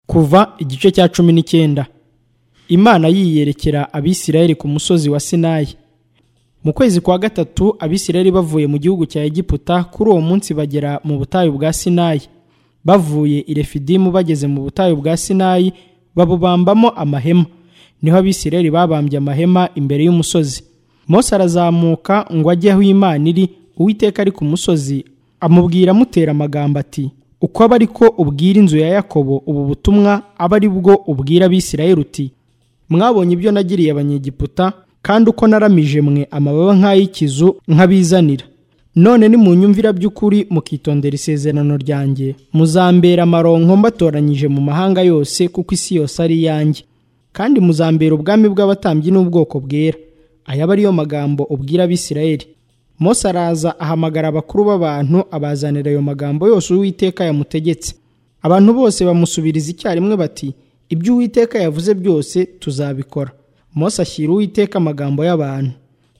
kuva igice cya cumi n'icyenda imana yiyerekera abisirayeli ku musozi wa sinayi mu kwezi kwa gatatu abisirayeli bavuye mu gihugu cya egiputa kuri uwo munsi bagera mu butayu bwa sinayi bavuye i refidimu bageze mu butayu bwa sinayi babubambamo amahema niho abisirayeli babambye amahema imbere y'umusozi Mose arazamuka ngo ajye aho imana iri uwiteka ari ku musozi amubwira amutera amagambo ati uko aba ariko ubwira inzu ya yakobo ubu butumwa aba ari bwo ubwira abisirayeli uti mwabonye ibyo nagiriye abanyegiputa kandi uko naramije mwe amababa nk'ay'ikizu nkabizanira none nimunyumvira by'ukuri mukitondera isezerano ryanjye muzambera amaronko mbatoranyije mu mahanga yose kuko isi yose ari iyanjye kandi muzambera ubwami bw'abatambyi n'ubwoko bwera aya aba ariyo magambo ubwira abisirayeli Mose araza ahamagara abakuru b'abantu abazanira ayo magambo yose uwiteka yamutegetse abantu bose bamusubiriza icyarimwe bati ibyo uwiteka yavuze byose tuzabikora Mose ashyira uwiteka amagambo y'abantu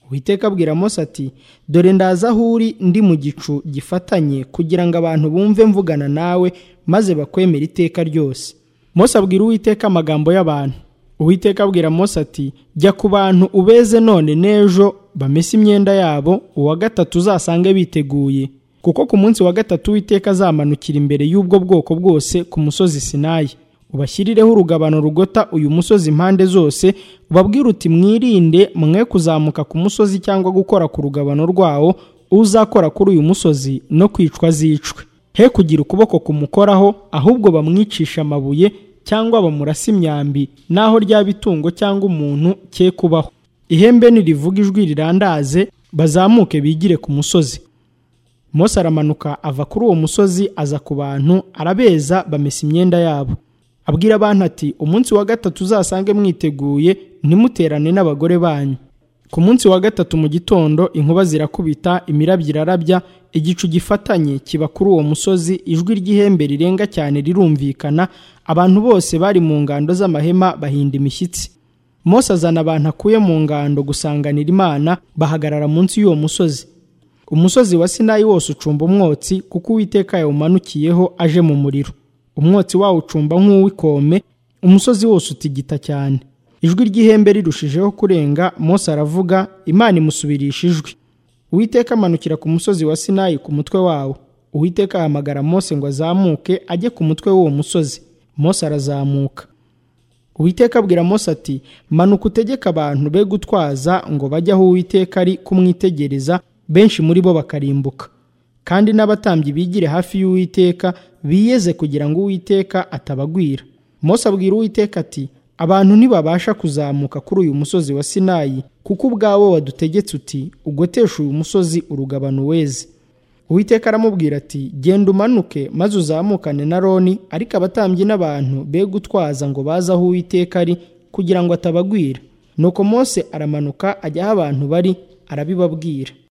uwiteka abwira Mose ati dore ndaza aho uri ndi mu gicu gifatanye kugira ngo abantu bumve mvugana nawe maze bakwemera iteka ryose Mose abwira uwiteka amagambo y'abantu uwiteka abwira Mose ati jya ku bantu ubeze none n'ejo bamese imyenda yabo uwa gatatu uzasange biteguye kuko ku munsi wa gatatu uwiteka azamanukira imbere y'ubwo bwoko bwose ku musozi sinayi ubashyirireho urugabano rugota uyu musozi impande zose ubabwire uti mwirinde mwe kuzamuka ku musozi cyangwa gukora ku rugabano rwawo uzakora kuri uyu musozi no kwicwa azicwe he kugira ukuboko kumukoraho ahubwo bamwicisha amabuye cyangwa bamurasa imyambi n'aho ryaba itungo cyangwa umuntu cye kubaho ihembe nirivuga ijwi rirandaze bazamuke bigire ku musozi Mose aramanuka ava kuri uwo musozi aza ku bantu arabeza bamesa imyenda yabo abwira abantu ati umunsi wa gatatu uzasange mwiteguye ntimuterane n'abagore banyu ku munsi wa gatatu mu gitondo inkuba zirakubita imirabyo irarabya igicu gifatanye kiba kuri uwo musozi ijwi ry'ihembe rirenga cyane rirumvikana abantu bose bari mu ngando z'amahema bahinda imishyitsi Mose azana abantu akuye mu ngando gusanganira imana bahagarara munsi y'uwo musozi umusozi wa sinayi wose ucumba umwotsi kuko uwiteka yawumanukiyeho aje mu muriro umwotsi wawo ucumba nk'uw'ikome umusozi wose utigita cyane ijwi ry'ihembe rirushijeho kurenga Mose aravuga imana imusubirisha ijwi uwiteka amanukira ku musozi wa sinayi ku mutwe wawo uwiteka ahamagara Mose ngo azamuke ajye ku mutwe w'uwo musozi Mose arazamuka uwiteka abwira Mose ati manuka utegeke abantu be gutwaza ngo bajye aho uwiteka ari kumwitegereza benshi muri bo bakarimbuka kandi n'abatambyi bigire hafi y'uwiteka biyeze kugira ngo uwiteka atabagwira Mose abwira uwiteka ati abantu ntibabasha kuzamuka kuri uyu musozi wa sinayi kuko ubwawo wadutegetse uti ugoteshe uyu musozi urugabano weze uwiteka aramubwira ati genda umanuke maze uzamukane na roni ariko abatambyi n'abantu be gutwaza ngo baze aho uwiteka ari kugira ngo atabagwira nuko mose aramanuka ajya aho abantu bari arabibabwira